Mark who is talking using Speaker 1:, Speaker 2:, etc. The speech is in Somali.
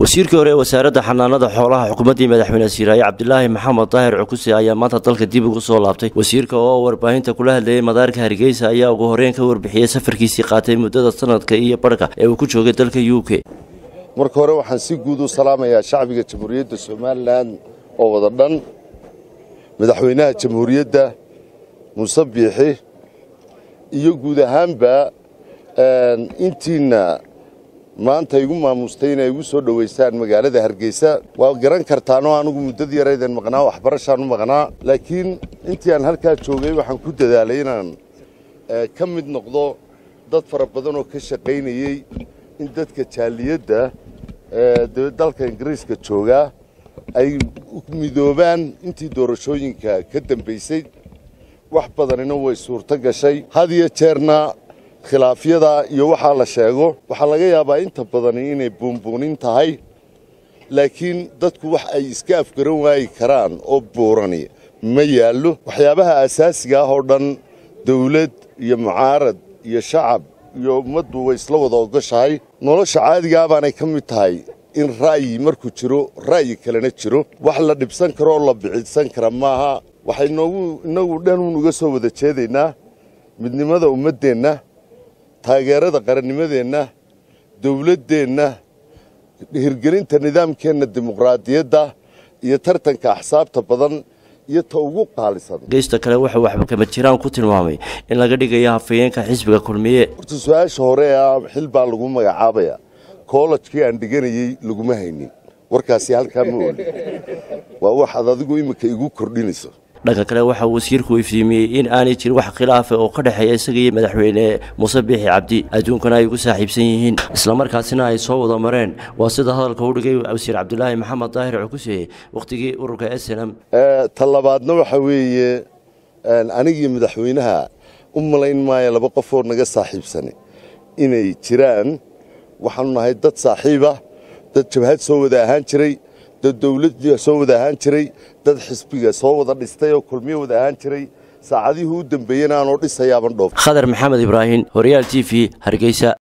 Speaker 1: wasiirkii hore ee wasaaradda xanaanada xoolaha xukuumaddii madaxweyne siiraaye cabdilaahi maxamed daahir cukuse ayaa maanta dalka dib ugu soo laabtay wasiirka oo warbaahinta kula hadlayay madaarka hargeysa ayaa ugu horreyn ka warbixiyey safarkiisii qaatay muddada sanadka iyo barhka ee uu ku joogay dalka u k
Speaker 2: marka hore waxaan si guud u salaamayaa shacbiga jamhuuriyadda somalilan oo wada dhan madaxweynaha jamhuuriyadda muuse biixi iyo guud ahaanba intiina maanta igu maamustay inay igu soo dhowaystaan magaalada hargeysa waa garan kartaanoo anugu muddadii yaraydan maqnaa waxbarashaan u maqnaa laakiin intii aan halkaa joogay waxaan ku dadaalay inaan ka mid noqdo dad fara badan oo ka shaqaynayey in dadka jaaliyadda dalka ingiriiska joogaa ay midoobaan intii doorashooyinka ka dambaysay wax badanina way suurto gashay had iyo jeerna khilaafyada iyo waxaa la sheego waxaa laga yaabaa inta badani inay buunbuunin tahay laakiin dadku wax ay iska afgaran waayi karaan oo buurani ma yaallo waxyaabaha asaasiga ah oo dhan dawlad iyo mucaarad iyo shacab iyo ummaddu way isla wada ogoshahay nolosha caadigaa baanay ka mid tahay in ra'yi markuu jiro ra'yi kalena jiro wax la dhibsan karo oo la bixidsan kara maaha waxaynoogu innagu dhanuun uga soo wada jeedaynaa midnimada ummaddeenna taageerada qarannimadeenna dawladdeenna hirgelinta nidaamkeenna dimuqraadiyadda iyo tartanka axsaabta badan iyo ta ugu qaalisan
Speaker 1: geysta kale wuxuu waxba kama jiraan ku tilmaamay in laga dhigayo hafayeenka xisbiga kulmiye
Speaker 2: horta su-aasha hore ah xil baa lagu magacaabaya koolajkii aan dhiganayey laguma haynin warkaasi halkaa ma oli waa waxaad adigu iminka igu kordhinayso
Speaker 1: dhanka kale waxa uu wasiirku iftiimiyey in aanay jirin wax khilaafa oo ka dhexeeya isaga iyo madaxweyne muuse biixi cabdi adduunkana ay ugu saaxiibsan yihiin islamarkaasina ay soo wada mareen waa sida hadalka u dhigay wasiir cabdilaahi maxamed daahir cukuse wakhtigii ururka s n m
Speaker 2: ta labaadna waxa weeye anigii madaxweynaha u malayn maayo laba qofoo naga saaxiibsani inay jiraan waxaanu nahay dad saaxiiba dad jabhad soo wada ahaan jiray dad dawladda soo wada ahaan jiray dad xisbiga soo wada dhistay oo kulmiyo wada ahaan jiray saacadihii u dambeeyena aanoo dhisayaaban dhoof
Speaker 1: khadar maxamed ibraahim horyaal t v hargeysa